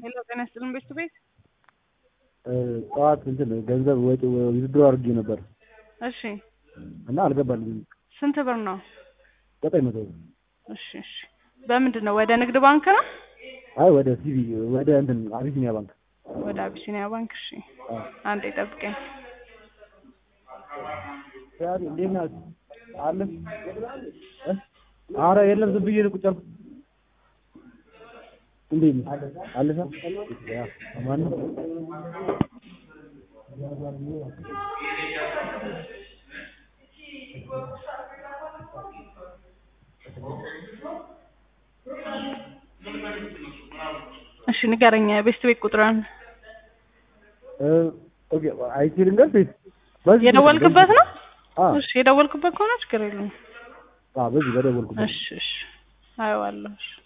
ሄሎ ጤና ይስጥልን ቤት ቱ ቤት ጠዋት እንትን ገንዘብ ወጪ ውድድሮ አድርጌ ነበር እሺ እና አልገባልኝም። ስንት ብር ነው? ዘጠኝ መቶ ብር። እሺ እሺ በምንድን ነው ወደ ንግድ ባንክ ነው? አይ ወደ ሲቪ ወደ እንትን አቢሲኒያ ባንክ። ወደ አቢሲኒያ ባንክ እሺ አዎ። አንዴ ጠብቀኝ ያሪ እንዴት ናት? አለ እ? ኧረ የለም ዝም ብዬ ነው ቁጭ ያልኩት። እንዴት ነህ? አለሽ? ያ ማን ነው? እሺ ንገረኝ ቤት ቱ ቤት ቁጥርን እ ኦኬ አይቼ ልንገርሽ ወይስ በዚህ የደወልክበት ነው? አዎ እሺ የደወልክበት ከሆነ ችግር የለውም። አዎ በዚህ በደወልኩበት እሺ እሺ አየዋለሁ እሺ